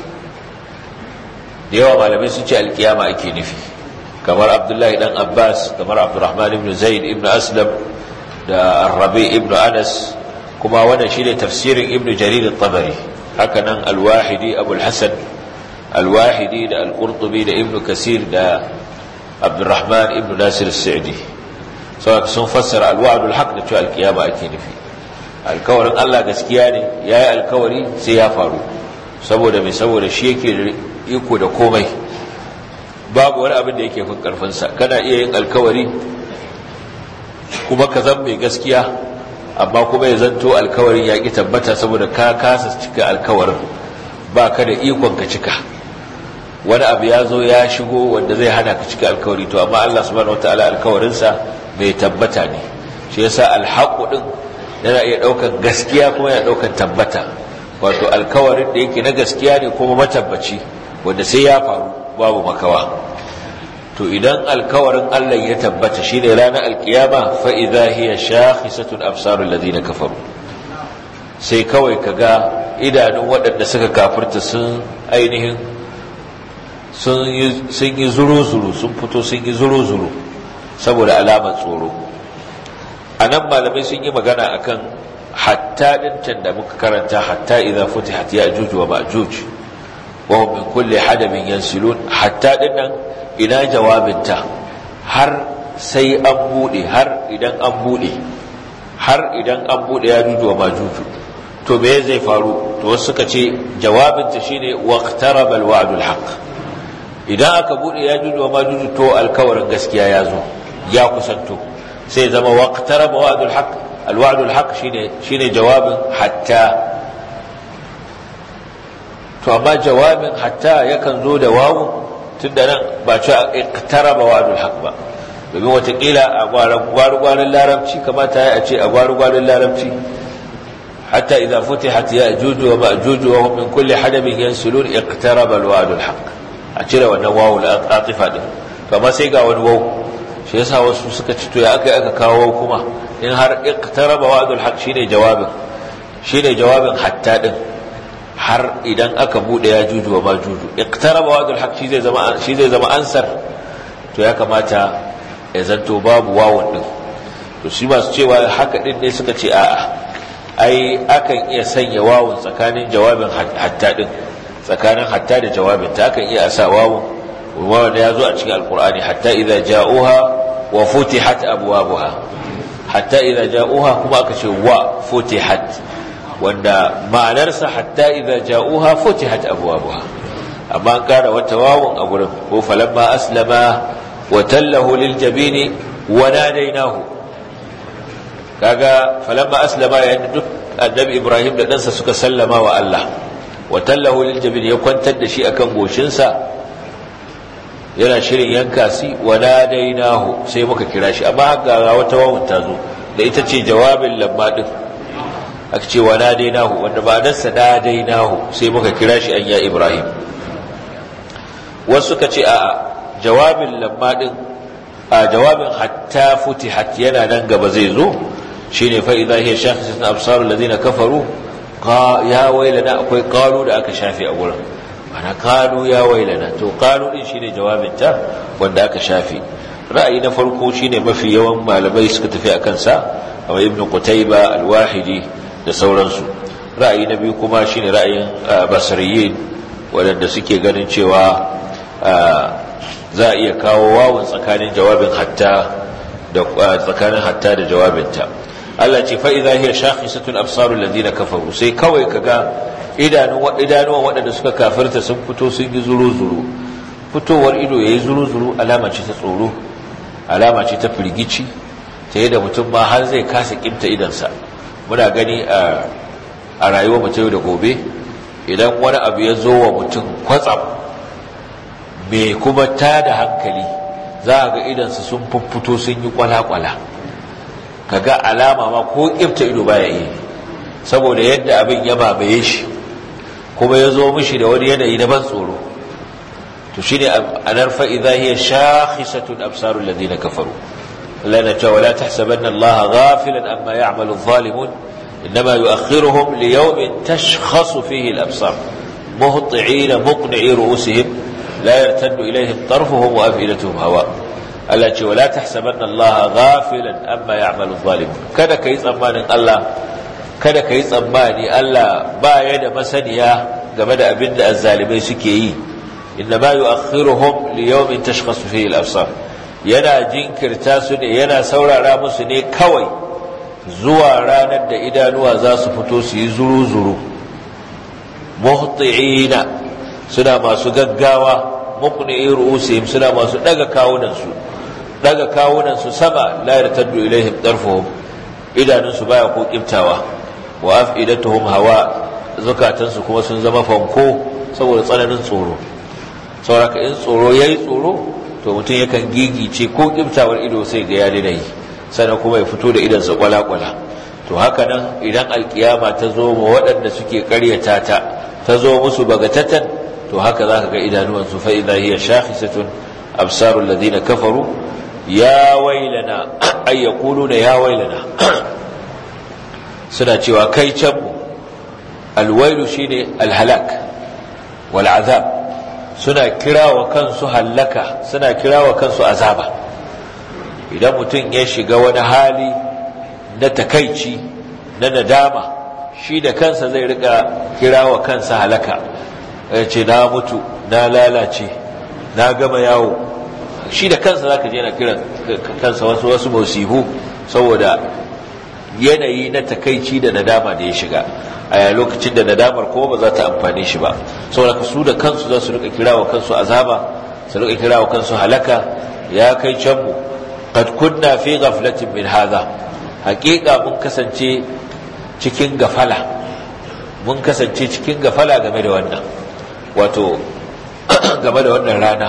da yawa malamai sun ce alkiyama ake nufi kamar abdullahi dan abbas kamar abdurrahman ibn zaid ibn aslam da arrabi ibn anas kuma wannan shine tafsirin ibn jarir at-tabari haka nan al-wahidi abul hasan al-wahidi da al-qurtubi da ibn kasir da abdurrahman ibn nasir as-sa'di saboda sun fassara al-wa'dul haqq da cewa al-qiyama ake nufi alkawarin Allah gaskiya ne yayi alkawari sai ya faru saboda mai saboda shi yake iko da komai babu wani abin da yake fin karfin sa kana iya yin alkawari kuma ka zan mai gaskiya amma kuma ya zanto alkawarin ya ki tabbata saboda ka kasa cika alkawarin ba ka da ikon ka cika wani abu ya zo ya shigo wanda zai hana ka cika alkawari to amma Allah subhanahu wataala alkawarinsa mai tabbata ne shi yasa alhaqu din yana iya daukan gaskiya kuma yana daukan tabbata wato alkawarin da yake na gaskiya ne kuma matabbaci wanda sai ya faru babu makawa to idan alkawarin Allah ya tabbata shine ranar alkiyama fa idza hiya shakhisatun absarul ladina kafaru sai kawai kaga idanun waɗanda suka kafirta sun ainihin sun yi zuru-zuru sun fito sun yi zuru-zuru saboda alamar tsoro a nan malamai sun yi magana akan hatta ɗincan da muka karanta hatta idan futihat ya juju wa ma'juj wa hum min kulli hadabin yansilun hatta dinnan ina jawabinta har sai an bude har idan an bude har idan an bude ya juju wa ma'juj to me zai faru to wasu suka ce jawabinta shine waqtaraba alwa'dul haqq idan aka bude ya juju wa ma'juj to alkawarin gaskiya ya zo ya kusanto sai zama waqtaraba wa'dul haqq alwa'dul haqq shine shine jawabin hatta to amma jawabin hatta yakan zo da wawu tunda nan ba ci iqtaraba wa'dul haqq ba domin watakila a gwaru-gwarin larabci kamata ya ce a gwaru-gwarin larabci hatta idza futihat ya'juj wa ma'juj wa hum min kulli hadabin yansulun iqtaraba alwa'dul haqq a cire wannan wawu al-atifa din kamar sai ga wani wawu shi yasa wasu suka ci to ya aka aka kawo kuma in har iqtaraba wa'dul haqq shine jawabin shine jawabin hatta din har idan aka bude ya juju wa majuju iqtaraba wa'dul haqq shi zai zama shi zai zama ansar to ya kamata ya zanto babu wawun din to shi masu cewa haka din ne suka ce a'a ai akan iya sanya wawun tsakanin jawabin hatta din tsakanin hatta da jawabin ta akan iya sa wawun wanda ya zo a cikin alkur'ani hatta idza ja'uha wa futihat abwabuha hatta idza ja'uha kuma aka ce wa futihat wanda ma'anarsa hatta idza ja'uha futihat abwabuha amma an kara wata wawun a gurin ko falamma aslama wa tallahu lil jabini wa nadainahu kaga falamma aslama yayin duk annabi ibrahim da ɗansa suka sallama wa Allah wa tallahu lil jabini ya kwantar da shi akan goshinsa yana shirin yanka si wa nadainahu sai muka kira shi amma ga wata wawun ta zo da ita ce jawabin lamma din aka ce wa nadainahu wanda ba nan sa nadainahu sai muka kira shi an ya ibrahim wasu ka ce a jawabin lamma din a jawabin hatta futihat yana nan gaba zai zo shine fa idza hiya shakhisatun absarul ladina kafaru ya wailana akwai qalu da aka shafi a gurin ana kanu ya wailana to kanu din shine jawabin ta wanda aka shafi ra'ayi na farko shine mafi yawan malamai suka tafi akan sa kamar ibnu qutayba al-wahidi da sauransu ra'ayi na biyu kuma shine ra'ayin basriyin wadanda suke ganin cewa za a iya kawo wawun tsakanin jawabin hatta da tsakanin hatta da jawabinta Allah ce fa idza hiya shakhisatun absarul ladina kafaru sai kawai kaga idanun idanuwan waɗanda suka kafirta sun fito sun yi zuru zuru fitowar ido yayi zuru zuru alama ce ta tsoro alama ce ta firgici ta yadda mutum ma har zai kasa kimta idansa muna gani a a rayuwar mutum da gobe idan wani abu ya zo wa mutum kwatsam mai kuma ta da hankali za a ga idansa sun fuffuto sun yi kwala-kwala ka ga alama ma ko ƙifta ido baya iya saboda yadda abin ya mamaye shi kuma ya zo mishi da wani yanayi na ban tsoro to shi ne a nan fa'iza hiya shakhisatun absarun ladina kafaru Allah na cewa la tahsabanna Allah ghafilan amma ya'malu zalimun إنما يؤخرهم ليوم تشخص فيه الأبصار مهطعين مقنعي رؤوسهم لا يرتد إليهم طرفهم وأفئدتهم هواء التي ولا تحسبن الله غافلا أما يعمل الظالمون كذا كي تسماني الله kada ka yi tsammani Allah ba ya da masaniya game da abin da azzalimai suke yi inna ma yu'akhiruhum li yawmin tashkhasu fihi al-absar yana jinkirta su ne yana saurara musu ne kawai zuwa ranar da idanuwa za su fito su yi zuru-zuru muhti'ina suna masu gaggawa muqni'i ru'usihim suna masu daga kawunansu daga kawunansu sama la yartaddu ilaihim darfuhum idanunsu baya ko kiftawa wa af'idatuhum hawa zukatansu kuma sun zama fanko saboda tsananin tsoro sauraka in tsoro yayi tsoro to mutum yakan gigice ko kiftawar ido sai ga ya daina yi sannan kuma ya fito da idansa kwala-kwala to haka nan idan alkiyama ta zo ma waɗanda suke karyata ta ta zo musu bagatatan to haka za ka ga idanuwansu fa idza hiya shakhisatun absarul ladina kafaru ya wailana ay yaquluna ya wailana suna cewa kai can mu alwailu shine alhalak wal azab suna kirawa kansu hallaka suna kirawa kansu azaba idan mutum ya shiga wani hali na takaici na nadama shi da kansa zai rika kirawa kansa halaka ya ce na mutu na lalace na gama yawo shi da kansa zaka je na kiran kansa wasu wasu musibu saboda yanayi na takaici da nadama da ya shiga a lokacin da nadamar kuma ba za ta amfane shi ba saboda su da kansu za su rika kirawa kansu azaba su rika kirawa kansu halaka ya kai can mu qad kunna fi ghaflatin min hadha haqiqa mun kasance cikin gafala mun kasance cikin gafala game da wannan wato game da wannan rana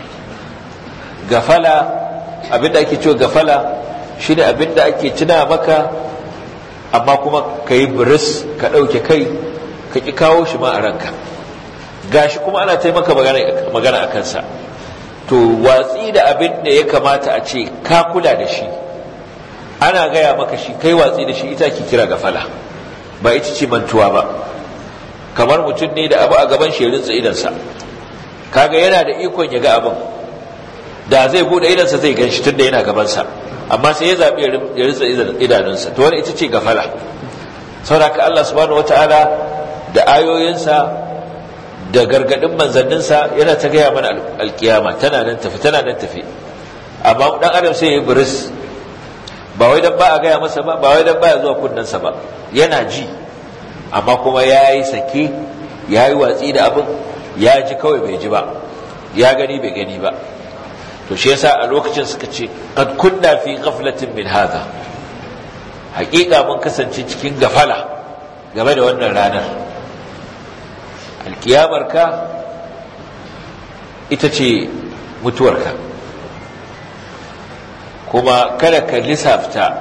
gafala abinda ake cewa gafala shine abinda ake tuna maka amma kuma ka yi biris ka ɗauke kai ka ƙi kawo shi ma a ranka gashi kuma ana taimaka magana a kansa to watsi da abin da ya kamata a ce ka kula da shi ana gaya maka shi kai watsi da shi ita ke kira gafala ba ita ce mantuwa ba kamar mutum ne da abu a gaban shi rinsa idansa kaga yana da ikon ya ga abin da zai bude idansa zai gan shi tunda yana gabansa amma sai ya zaɓi ya rinsa idanunsa to wani ita ce gafala sauraka Allah subhanahu wata'ala da ayoyinsa da gargadin manzanninsa yana ta gaya mana alkiyama tana nan tafi tana nan tafi amma dan adam sai ya buris ba wai dan ba a gaya masa ba ba wai dan ba ya zuwa kunnensa ba yana ji amma kuma ya yi sake ya yi watsi da abin ya ji kawai bai ji ba ya gani bai gani ba to shi yasa a lokacin suka ce qad kunna fi ghaflatin min hadha haƙiƙa mun kasance cikin gafala game da wannan ranar alkiyamarka ita ce mutuwarka kuma kada ka lissafta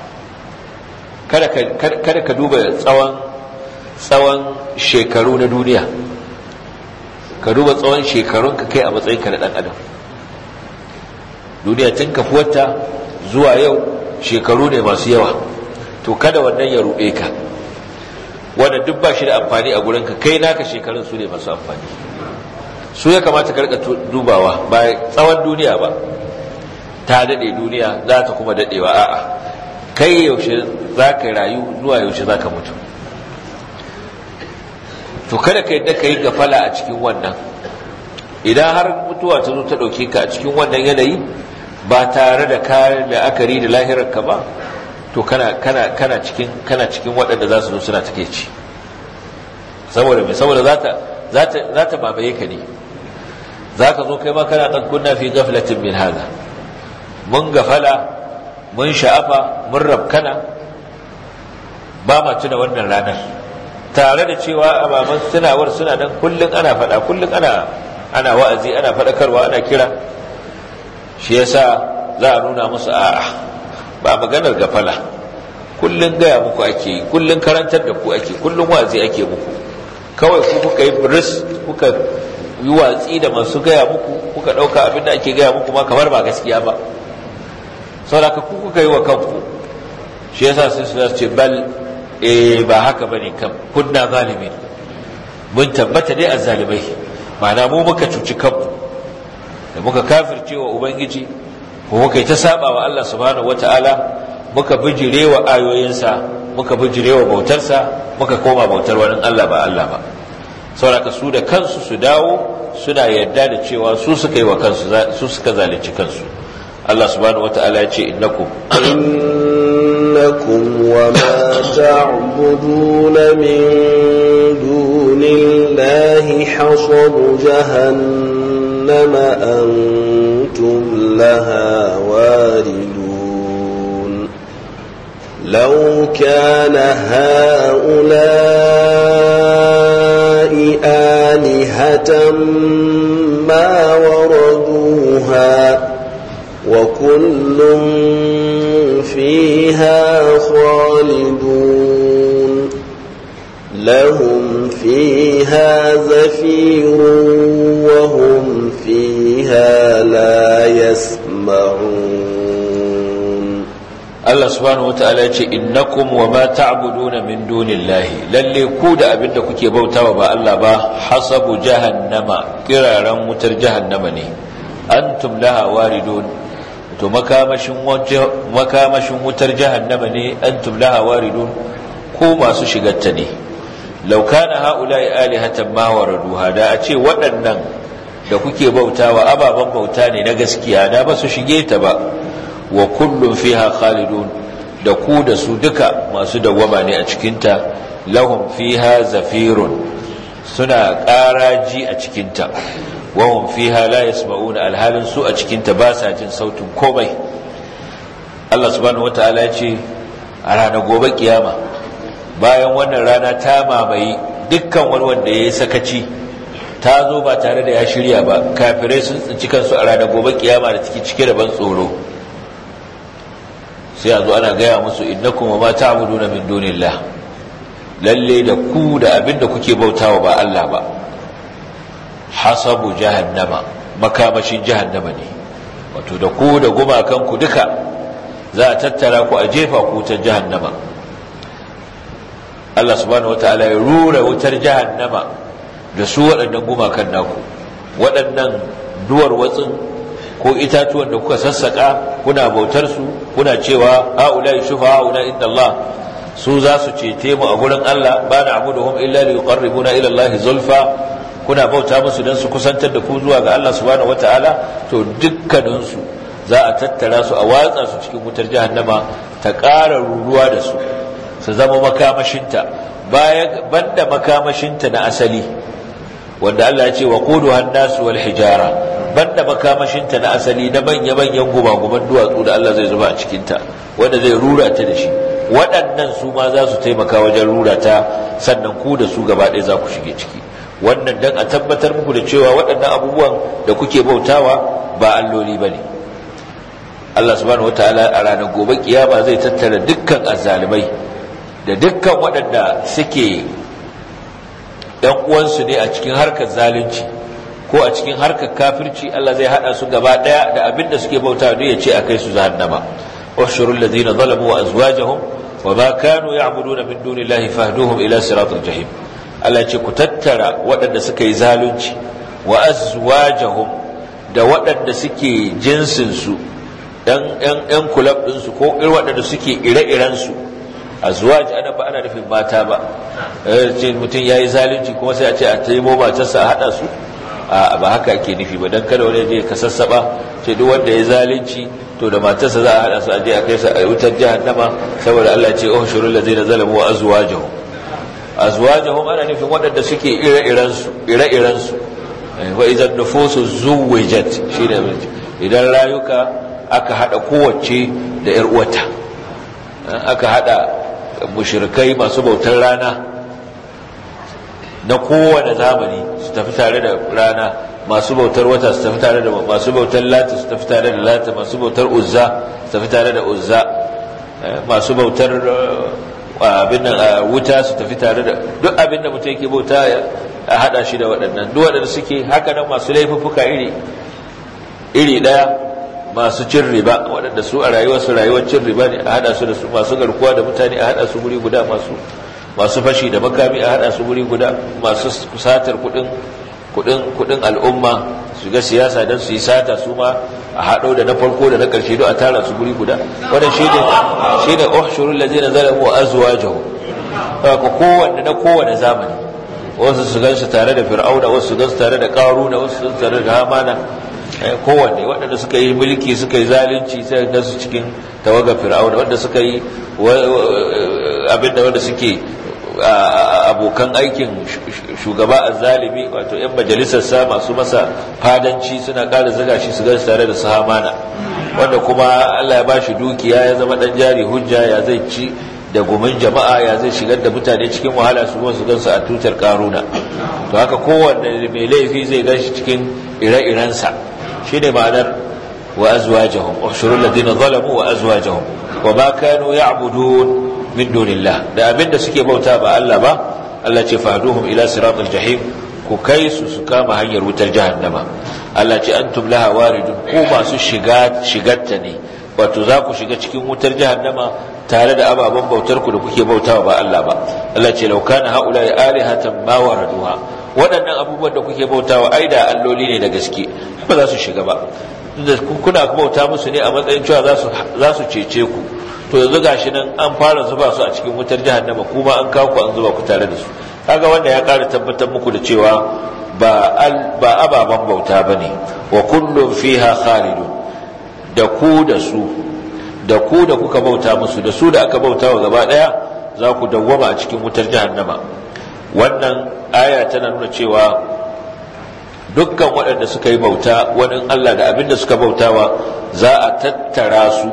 kada ka duba tsawon tsawon shekaru na duniya ka duba tsawon shekarun ka kai a matsayinka na ɗan adam duniya tun kafuwarta zuwa yau shekaru ne masu yawa to kada wannan ya ruɗe ka wanda duk ba shi da amfani a gurinka kai naka shekarun su ne masu amfani su ya kamata ka rika dubawa ba tsawon duniya ba ta daɗe duniya za ta kuma daɗewa a'a kai yaushe za ka rayu zuwa yaushe za ka mutu to kada ka yadda ka yi gafala a cikin wannan idan har mutuwa ta zo ta ɗauke ka a cikin wannan yanayi ba tare da kayan la'akari da lahirarka ba to kana kana kana cikin kana cikin waɗanda za su zo suna take ci saboda mai saboda za ta za ta za ta babaye ka ne za ka zo kai ma kana ɗan kunna fi gaflatin min hada mun gafala mun sha'afa mun rabkana ba ma tuna wannan ranar tare da cewa ababen tunawar suna nan kullum ana faɗa kullum ana ana wa'azi ana faɗakarwa ana kira shi yasa za a nuna musu a'a ba maganar gafala kullum gaya muku ake yi kullum karantar da ku ake kullum wa'azi ake muku kawai ku kuka yi bris kuka yi watsi da masu gaya muku kuka ɗauka abin da ake gaya muku ma kamar ba gaskiya ba saboda ku kuka yi wa kanku shi yasa sai su ce bal eh ba haka bane kan kunna zalimin mun tabbata dai azzalimai ma'ana mu muka cuci kanmu da muka kafirce wa ubangiji ko muka yi ta saba wa Allah subhanahu wataala muka bijire wa ayoyinsa muka bijire wa bautarsa muka koma bautar wani Allah ba Allah ba saboda su da kansu su dawo suna yarda da cewa su suka yi wa kansu su suka zalunci kansu Allah subhanahu wataala ya ce innakum إنكم وما تعبدون من دون الله حصب جهنم أنتم لها واردون لو كان هؤلاء آلهة ما وردوها وكل فيها خالدون لهم فيها زفير وهم فيها لا يسمعون Allah subhanahu wata'ala ya ce innakum wa ma ta'buduna min dunillahi lalle ku da abin da kuke bautawa ba Allah ba hasabu jahannama kiraran wutar jahannama ne antum laha waridun to makamashin makamashin wutar jahannama ne antum laha waridun ko masu shigarta ne law kana haula'i alihatan ma waraduha da a ce waɗannan da kuke bautawa ababen bauta ne na gaskiya da ba su shige ta ba wa kullum fiha khalidun da ku da su duka masu dawwama ne a cikinta lahum fiha zafirun suna ƙaraji a cikinta wahum fiha la yasma'una alhalin su a cikinta ba sa jin sautin komai Allah subhanahu wataala ya ce a ranar gobe kiyama bayan wannan rana ta mamaye dukkan wani wanda ya yi sakaci ta zo ba tare da ya shirya ba kafirai sun tsinci kansu a ranar gobe kiyama da take cike da ban tsoro sai a zo ana gaya musu innakum wa ma ta'buduna min dunillah lalle da ku da abinda kuke bautawa ba Allah ba hasabu jahannama makamashin jahannama ne wato da ku da gumakan ku duka za a tattara ku a jefa ku ta jahannama Allah subhanahu wataala ya rura wutar jahannama da su waɗannan gumakan naku waɗannan duwar watsin ko itatuwan da kuka sassaka kuna bautar su kuna cewa haula shufa haula inda Allah su za su cece mu a gurin Allah ba na abuduhum illa li yuqarribuna ila Allah zulfa kuna bauta musu dan su kusantar da ku zuwa ga Allah subhanahu wataala to dukkanin su za a tattara su a watsa su cikin wutar jahannama ta ƙara ruruwa da su su zama makamashinta bayan banda makamashinta na asali wanda Allah ya ce wa quduhan nasu wal hijara banda makamashinta na asali na manya-manyan gumaguman duwatsu da Allah zai zuba a cikinta wanda zai rura ta da shi waɗannan su ma za su taimaka wajen rura ta sannan ku da su gaba ɗaya za ku shige ciki wannan dan a tabbatar muku da cewa waɗannan abubuwan da kuke bautawa ba alloli ba ne Allah subhanahu wataala a ranar gobe kiyama zai tattara dukkan azzalimai da dukkan waɗanda suke ɗan uwansu ne a cikin harkar zalunci ko a cikin harkar kafirci Allah zai hada su gaba daya da abin da suke bauta ne ya ce a kai su jahannama washurul ladina zalamu wa azwajahum wa ma kanu ya'buduna min dunillahi fahduhum ila siratil jahim Allah ce ku tattara waɗanda suka yi zalunci wa azwajahum da waɗanda suke jinsin su dan ɗan ɗan kulab din su ko irin waɗanda suke ire-iren su azwaj ana ba ana nufin mata ba eh ce mutum yayi zalunci kuma sai a ce a taimo matarsa a hada su a ba haka ake nufi ba dan kada wani je ka sassaba ce duk wanda ya zalunci to da matarsa za a hada su aje a kai su a wutar jahannama saboda Allah ce oh shurul ladzina zalamu wa azwajuhum azwajuhum ana nufin waɗanda suke ire-iren su ire-iren su wa idan nufusu zuwijat shine idan rayuka aka hada kowace da yar uwata aka hada mushrikai masu bautar rana na kowane zamani su tafi tare da rana masu bautar wata su tafi tare da masu bautar lati su tafi tare da lati masu bautar uzza su tafi tare da uzza masu bautar abin nan wuta su tafi tare da duk abin da mutum yake bauta a hada shi da waɗannan duk waɗanda suke haka nan masu laifuffuka iri iri ɗaya masu cin riba waɗanda su a rayuwarsu rayuwar cin riba ne a hada su da su masu garkuwa da mutane a hada su guri guda masu masu fashi da makami a hada su guri guda masu satar kudin kudin kudin al'umma su ga siyasa don su yi sata su ma a hado da na farko da na karshe don a tara su guri guda wannan shine shine uhshurul ladina zalamu wa azwajuhum haka kowanne na kowanne zamani wasu su gansu tare da fir'auna wasu su gansu tare da qaruna wasu su tare da hamana kowanne waɗanda suka yi mulki suka yi zalunci sai ga su cikin tawagar fir'auna wanda suka yi abinda wanda suke abokan aikin shugaba azzalimi wato yan majalisar sa masu masa fadanci suna ƙara zaga shi su gansu tare da su hamana wanda kuma Allah ya bashi dukiya ya zama dan jari hujja ya zai ci da gumin jama'a ya zai shigar da mutane cikin wahala su su gansu a tutar karuna to haka kowanne mai laifi zai gan shi cikin ire-irensa shi ne ma'anar wa azwajahum ushurul ladina zalamu wa azwajahum wa ma kanu ya'budun min dunillah da abinda suke bauta ba Allah ba Allah ce fahduhum ila siratal jahim ku kai su su kama hanyar wutar jahannama Allah ce antum laha waridun ku masu shiga shigarta ne wato za ku shiga cikin wutar jahannama tare da ababen bautar ku da kuke bautawa ba Allah ba Allah ce law kana haula alihatan ma waraduha waɗannan abubuwan da kuke bautawa ai da alloli ne da gaske ba za su shiga ba kuna bauta musu ne a matsayin cewa za su cece ku to yanzu gashi nan an fara zuba su a cikin wutar jahannama kuma an kawo ku an zuba ku tare da su kaga wanda ya ƙara tabbatar muku da cewa ba ba ababan bauta bane wa kullum fiha khalidun da ku da su da ku da kuka bauta musu da su da aka bauta wa gaba daya za ku dawwama a cikin wutar jahannama wannan aya tana nuna cewa dukkan waɗanda suka yi bauta wani Allah da abin da suka bautawa za a tattara su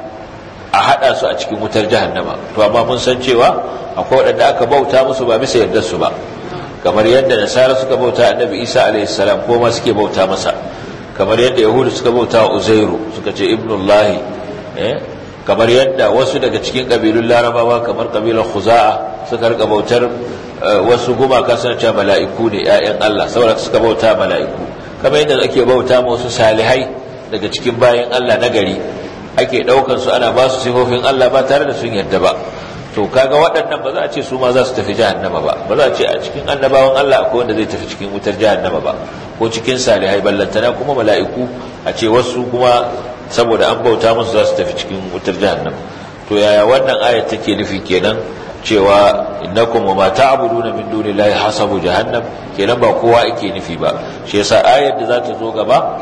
a haɗa su a cikin wutar jahannama to amma mun san cewa akwai waɗanda aka bauta musu ba bisa yardar su ba kamar yadda nasara suka bauta annabi isa alaihi salam ko ma suke bauta masa kamar yadda yahudu suka bauta wa uzairu suka ce ibnullahi eh kamar yadda wasu daga cikin kabilun larabawa kamar kabilar khuza'a suka rika bautar wasu gumaka suna cewa mala'iku ne ƴaƴan Allah saboda suka bauta mala'iku kamar yadda ake bauta ma wasu salihai daga cikin bayan Allah na gari ake daukan su ana ba su sifofin Allah ba tare da sun yarda ba to kaga waɗannan ba za a ce su ma za su tafi jahannama ba ba za a ce a cikin annabawan Allah akwai wanda zai tafi cikin wutar jahannama ba ko cikin salihai ballantana kuma mala'iku a ce wasu kuma saboda an bauta musu za su tafi cikin wutar jahannama to yaya wannan ayat take nufi kenan cewa innakum wa ma ta'buduna min dunillahi hasabu jahannam kenan ba kowa yake nufi ba shi yasa ayar da za ta zo gaba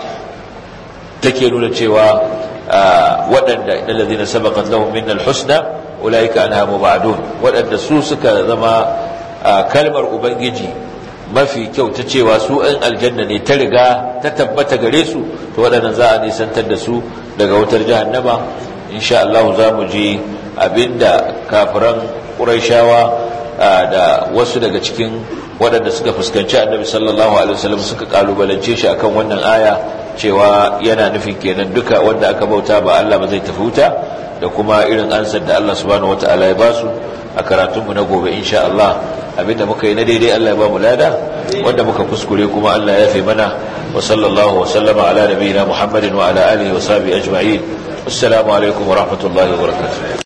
take nuna cewa waɗanda idan ladina sabaqat lahum minna alhusna ulaika anha mubadun waɗanda su suka zama kalmar ubangiji mafi kyau ta cewa su ɗan aljanna ne ta riga ta tabbata gare su to waɗannan za a nisantar da su daga wutar jahannama insha Allah za mu ji abinda kafiran ƙuraishawa da wasu daga cikin waɗanda suka fuskanci annabi sallallahu alaihi wasallam suka kalubalance shi akan wannan aya cewa yana nufin kenan duka wanda aka bauta ba Allah ba zai tafi wuta da kuma irin ansar da Allah subhanahu wataala ya basu a karatunmu na gobe insha Allah abinda muka yi na daidai Allah ya ba mu lada wanda muka kuskure kuma Allah ya fi mana wa sallallahu wa sallama ala nabiyina Muhammadin wa ala alihi wa sahbihi ajma'in assalamu alaikum wa rahmatullahi wa barakatuh